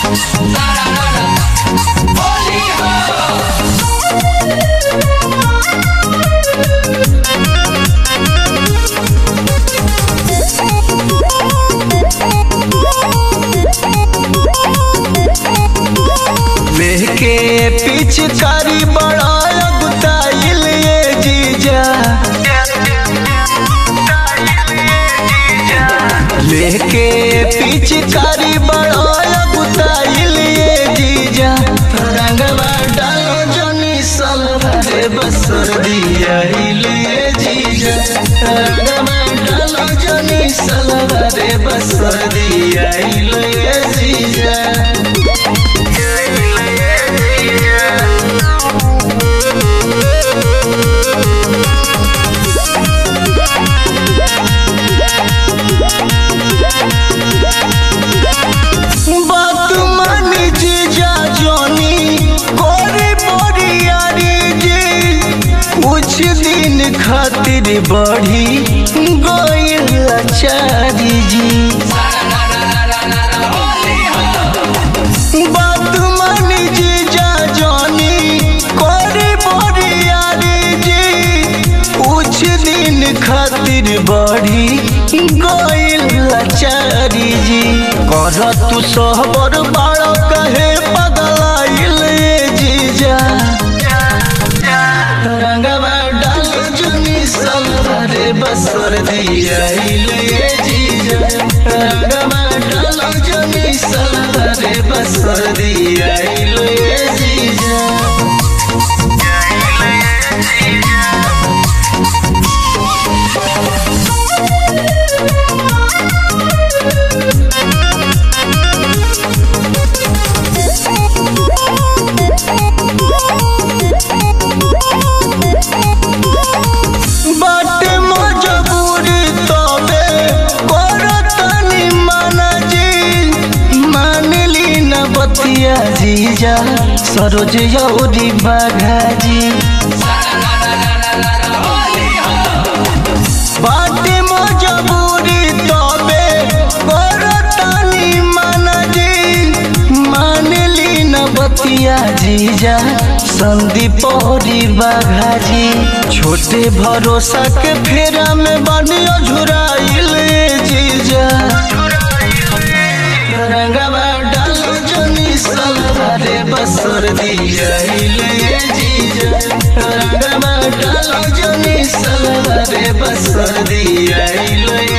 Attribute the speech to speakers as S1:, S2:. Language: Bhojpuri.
S1: लेके पिचकारी बड़ा गुताइल ये जीजा लेके पिचकारी बड़ा गुताइल ये जीजा रंगवा डालो जनी सलवारे बसर दिया ये जीजा रंगवा डालो जनी सलवारे बसर दिया ये जीजा बात मानी जीजा जोनी कोरी बोरियारी जी कुछ दिन खातिर बढ़ी गोयल चारी जी बात मानी जीजा जोनी कोरी बोरियारी जी कुछ दिन खातिर बढ़ी गोयल चारी जी कर तू सहबर बाड़ कहे पगलाइल ये जीजा रंगवा डाल जुनी सलवारे बसर दिया ये जीजा रंगवा डाल जुनी सलवारे बसर दिया ये जीजा बाटे मजबूरी तबे करतनी माना जी मानली न बतिया जीजा सरोज यौरी बाघा जी बाटे मजबूरी तबे करतनी माना जी मानली न बतिया जीजा संदीप औरी बाघा जी छोटे भरोसा के फेरा में बनियो झुराइल जीजा रंगवा डाल जनी सलवारे बसर दिया जीजा रंगवा डाल जनी सलवारे बसर दिया